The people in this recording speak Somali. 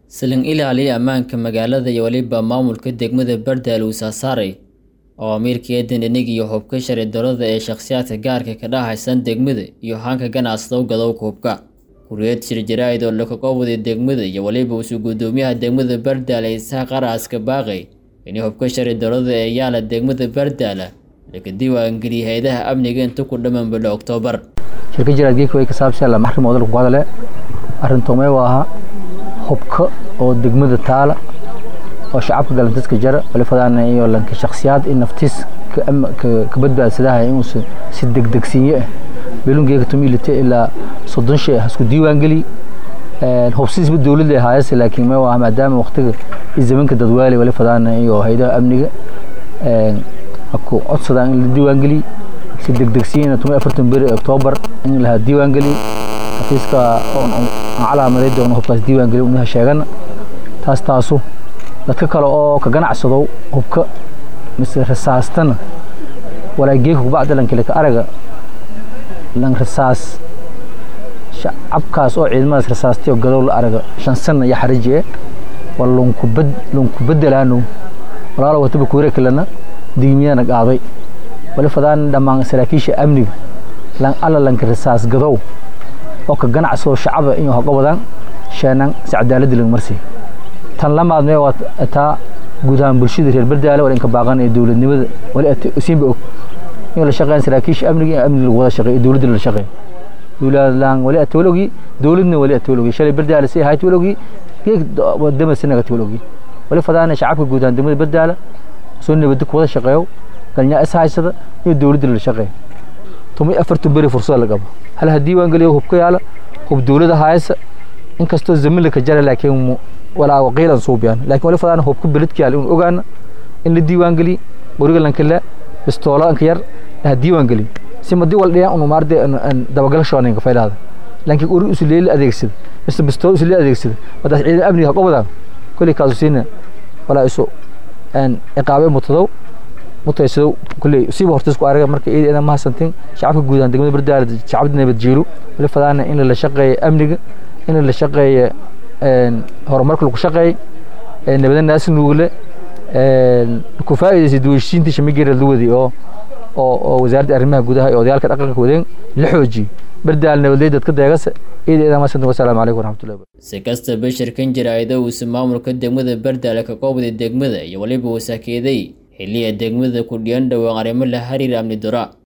Silin ilaaliya ammaanka magaalada iyo weliba maamulka degmada Bardaal uu saasaaray awaamiirka eedan inig iyo hubka sharci darrada ee shakhsiyaadka gaarka ka dhahaysan degmada iyo hanka ganacsada gadowga hubka kuriyad shir jaraa'id oo laga qabwaday degmada iyo weliba usu gudoomiyaha degmada Bardaal ee Isaaq Qaraaska baaqay in hubka sharci darrada ee yaala degmada Bardaal laga diiwaangeliyay hay'adaha amniga inta ku dhammaan bilo Oktoobar shirka jaraadgeedka way ka saabsan la maxrim wadal ku hadale arrintoomay waa hubka oo degmada taala oo shacabka galantiska jara wali fadaan iyo lanka shakhsiyaad in naftiis ka badbaadsadaha inuu si degdegsiinye ah beelungeega tumilite ilaa soddon shay isku diiwaan geli hubsiisba dowladda haayase laakiin ma waa maadaama waqtiga zamanka dadwaali wali fadaan iyo hay'adaha amniga ku codsadaan in la diiwaan geliy si degdegsiina tuma afartan beri oktoobar in la diiwaan geliy xafiiska calaamaday doono hubkaas diiwaan geliy unaha sheegana taas taasu dadka kale oo ka ganacsado hubka mise rasaastana walaageeka kubacda lankile ka araga lan rasaas shacabkaas oo ciidamadaas rasaastay oo gadow la araga shan sana iyo xariji eh waa lunkubad lunku bedelaano walaalo wataba kuure kalena digmiyana qaaday wali fadaan dhammaan saraakiisha amniga lan alla lanka rasaas gadow oo ka ganacsado shacaba inuu haga wadaan sheenan si cadaaladda laga marsiy tan lamaad mee waa taa guud ahaan bulshada reer bardaale wala inka baaqan ee dowladnimada wali siinba og in la shaqeyn saraakiisha amniga in amniga lagu wada shaqeeyo dowladda la shaqeeyo dowladlaan wali atawalogi dowladna wali atawalogi shalay bardaale si ahayd tawalogi geeg wadama sinaga tawalogi wali fadaana shacabka guud ahaan degmada bardaale soo nabadda ku wada shaqeeyo galnyaa is haysada iyo dowladda la shaqeeyo tumay afartan beri fursada la qabo hal ha diiwaan geliyo hub ka yaala hub dowladda haysa inkastoo zamila ka jara laakiin walaa waqiilan suubiyaan laakiin wali fadaan hubka beledka yaala in ogaana in la diiwaan geliy qoriga lankala bistoolanka yar ha diiwaan geliy si madi wal dhiyaan unu maarde dabagal shooninka faylaada laakiin qori usu leeli adeegsada mise bistool usu leeli adeegsada madaas ciidan amniga ha wadaan kulli kaasu siina walaa isu iqaabe mutadow mutaysado kulli siiba hortays ku araga marka iyada inaan mahadsantin shacabka guud ahaan degmada bardaale shacabda nabad jiilo wali fadaana in la shaqeeyo amniga in la shaqeeyo horumarka lagu shaqeey nabada naasi nuugle ku faa'iidaysay duwashiintii shamigeera la wadi oo oo wasaaradda arrimaha gudaha iyo odayaalka dhaqanka wadeen la xoojiyo bardaal nabadley dadka deegase iyada idan masantin wasalaamu calaykum waraxmatullahi si kastaba shirkan jaraa'ida uusa maamulka degmada bardaale ka qoobday degmada iyo weliba uu saakeeday xilliya degmada ku dhiyan dhowaan arrimo la xiriira amni dura